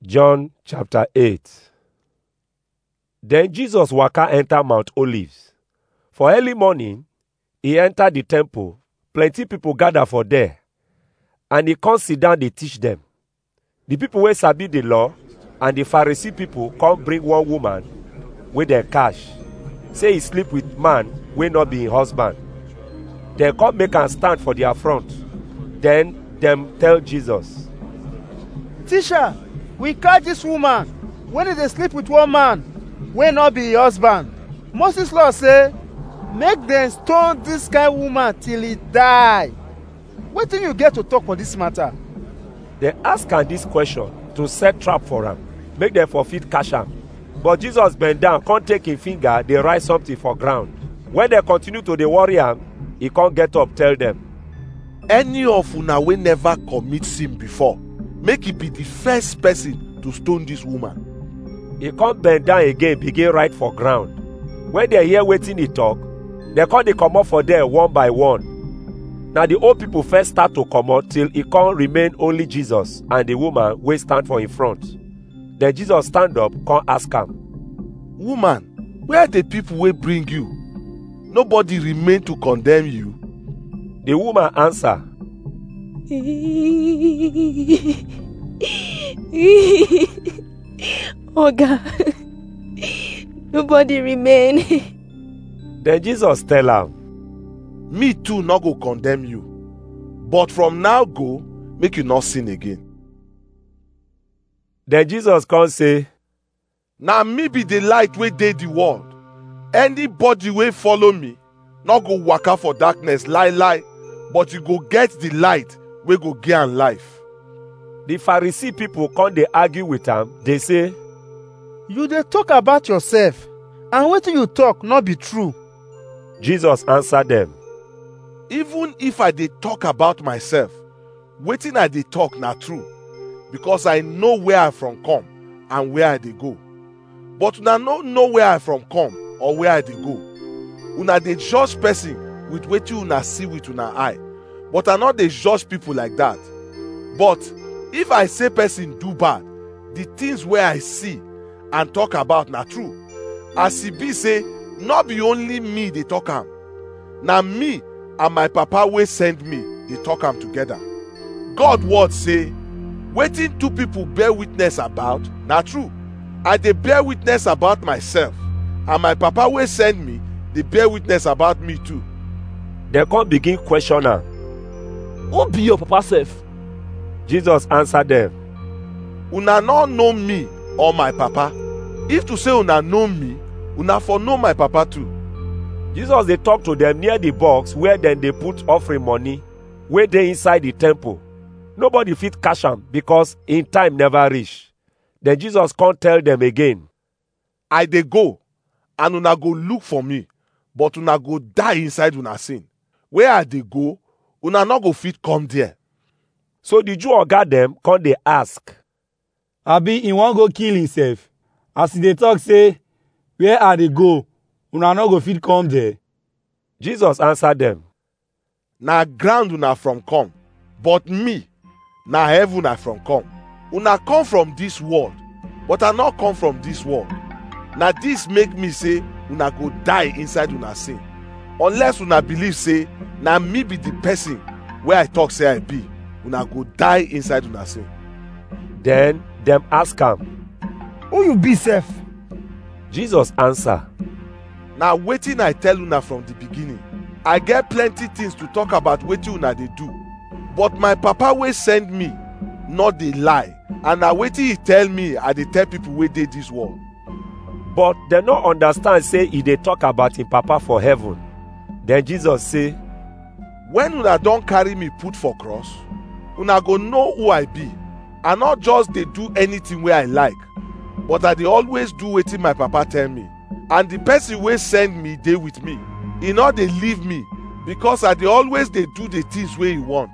John chapter 8 Then Jesus waka enter Mount Olives. For early morning, he enter the temple. Plenty people gather for there. And he come sit down dey teach them. The people wey sabi the law and the Pharisee people come bring one woman wey dem catch. Say he sleep with man wey no be him husband. Dem come make am stand for their front. Then dem tell Jesus. Teacher, we catch this woman when e dey sleep with one man wey no be her husband. Moses law say make dem stone dis kind woman till e die. Wetin you get to talk for dis matter? Dem ask am dis question to set trap for am, make dem for fit catch am. But Jesus bend down come take him finger dey write something for ground. When dem continue to dey worry am, he come get up tell dem. any of una wey never commit sin before make e be the first person to stone dis woman He come bend down again begin write for ground. When dem hear wetin he talk, dem come dey comot for there one by one. Na the old people first start to comot till e come remain only Jesus and the woman wey stand for him front. Then Jesus stand up come ask am, woman where the people wey bring you nobody remain to condemn you The woman answer, Oga, nobody remain. Then Jesus tell am, me too no go condemn you but from now go make you not sin again Then Jesus come say, na me be the light wey dey the world anybody wey follow me no go waka for darkness lie lie but you go get the light wey go give am life The Pharisee people come dey argue with am, dey say, You dey talk about yourself and wetin you talk no be true. Jesus answer them, even if i dey talk about myself wetin i dey talk na true because i know where i from come and where i dey go but una no know where i from come or where i dey go una dey judge person with wetin una see with una eye but i no dey judge people like that but if i say person do bad the things wey i see and talk about na true as e be say no be only me dey talk am na me and my papa wey send me dey talk am together god word say wetin two people bear witness about na true i dey bear witness about myself and my papa wey send me dey bear witness about me too dem come begin question am. who be your papa sef Jesus answer them, una no know me or my papa if to say una know me una for know my papa too Jesus dey talk to them near the box where dem dey put offering money wey dey inside the temple. Nobody fit catch am because him time never reach. Then Jesus come tell them again, i dey go and una go look for me but una go die inside una sin where i dey go una no go fit come there So the Jew oga dem come dey ask, abi he wan go kill himself as he dey talk say where i dey go una no go fit come there Jesus answer them, na ground una from come but me na heaven i from come una come from dis world but i no come from dis world na dis make me say una go die inside una sin unless una believe say na me be the person wey i talk say i be una go die inside una sin Then dem ask am. Who you be sef? Jesus answer, na wetin i tell una from the beginning i get plenty things to talk about wetin una dey do but my papa wey send me no dey lie and na wetin he tell me i dey tell people wey dey dis world but dem no understand say e dey talk about him papa for heaven. Then Jesus say, when una don carry me put for cross una go know who i be i no just dey do anything wey i like but i dey always do wetin my papa tell me and the person wey send me dey with me e no dey leave me because i dey always dey do the things wey he want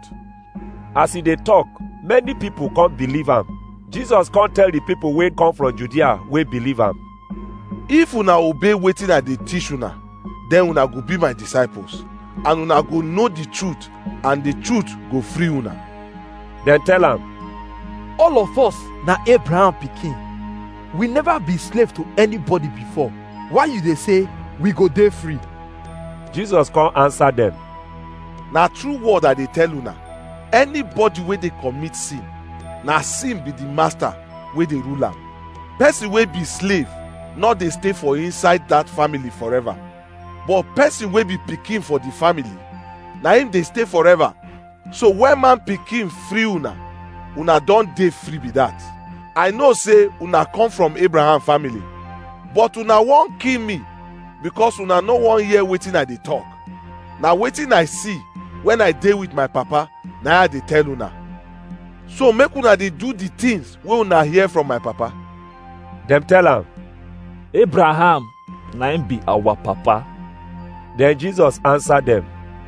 as he dey talk, many people come believe am. Jesus come tell the people wey come from Judea wey believe am. if una obey wetin i dey teach una then una go be my disciples and una go know the truth and the truth go free una Dem tell am, all of us na abraham pikin we never be slave to anybody before why you dey say we go dey free jesus come answer dem na true word i dey tell una anybody wey dey commit sin na sin be the master wey dey rule am person wey be slave no dey stay for inside that family forever but person wey be pikin for the family na him dey stay forever so when man pikin free una una don dey free be that i know say una come from abraham family but una wan kill me because una no wan hear wetin i dey talk na wetin i see when i dey with my papa na i dey tell una so make una dey do the things wey una hear from my papa dem tell am abraham na him be our papa then jesus answer dem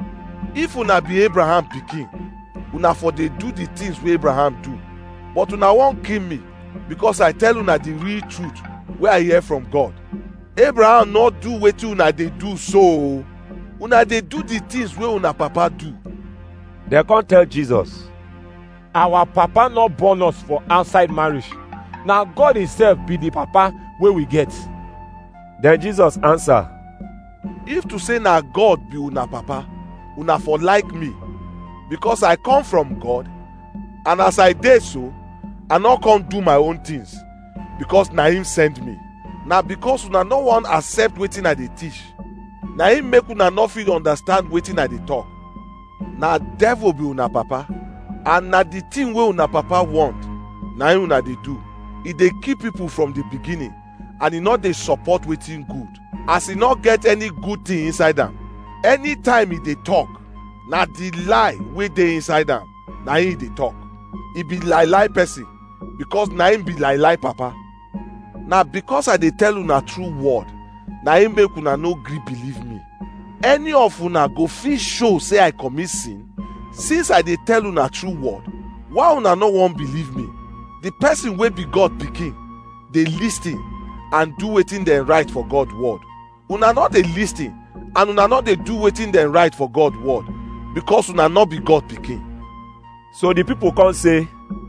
if una be abraham pikin una for dey do the things wey abraham do but una wan kill me because i tell una the real truth wey i hear from god abraham no do wetin una dey do so o una dey do the things wey una papa do dem come tell jesus our papa no born us for outside marriage na god himself be the papa wey we get then jesus answer if to say na god be una papa una for like me because i come from god and as i dey so i no come do my own things because na him send me na because una no wan accept wetin i dey teach na him make una no fit understand wetin i dey talk na devil be una papa and na the thing wey una papa want na him una dey do e dey kill people from the beginning and e no dey support wetin good as e no get any good thing inside am anytime e dey talk na the lie wey dey inside am na him e dey talk e be lie lie person because na him be lie lie papa na because i dey tell una true word na him make una no gree believe me any of una go fit show say i commit sin since i dey tell una true word why una no wan believe me the person wey be god pikin dey lis ten and do wetin dem right for god word una no dey lis ten and una no dey do wetin dem right for god word because una no be god pikin so the people come say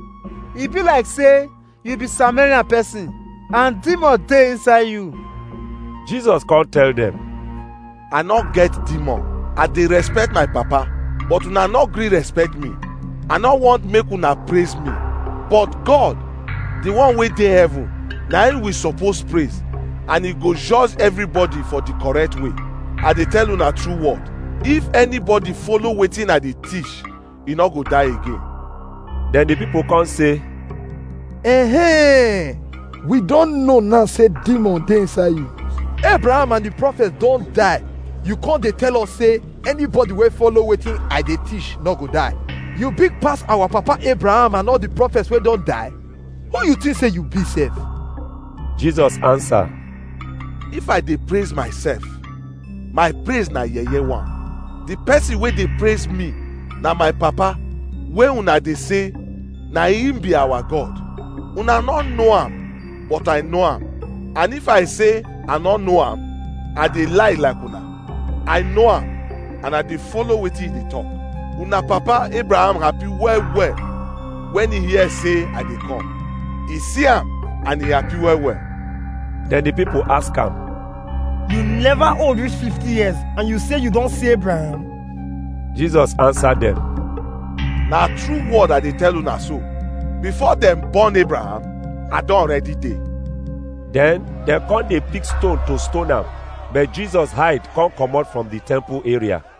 e be like say you be samaritan person and demon dey inside you jesus come tell dem i no get demon i dey respect my papa but una no gree respect me i no want make una praise me but god the one wey dey heaven na him we suppose praise and he go judge everybody for the correct way i dey tell una true word if anybody follow wetin i dey teach e no go die again then the people come say eh we don know now say demon dey inside you abraham and the prophets don die you come dey tell us say anybody wey follow wetin i dey teach no go die you big pass our papa abraham and all the prophets wey don die who you think say you be sef jesus answer if i dey praise myself my praise na yeye one the person wey dey praise me na my papa wey una dey say na him be our god una no know am but i know am and if i say i no know am i dey lie like una i know am and i dey follow wetin he dey talk una papa abraham happy well well when he hear say i dey come he see am and he happy well well then the people ask am You never old reach 50 years and you say you don see Abraham. jesus answer dem na true word i dey tell una so before dem born abraham i don already dey then dem come dey pick stone to stone am but jesus hide come comot from the temple area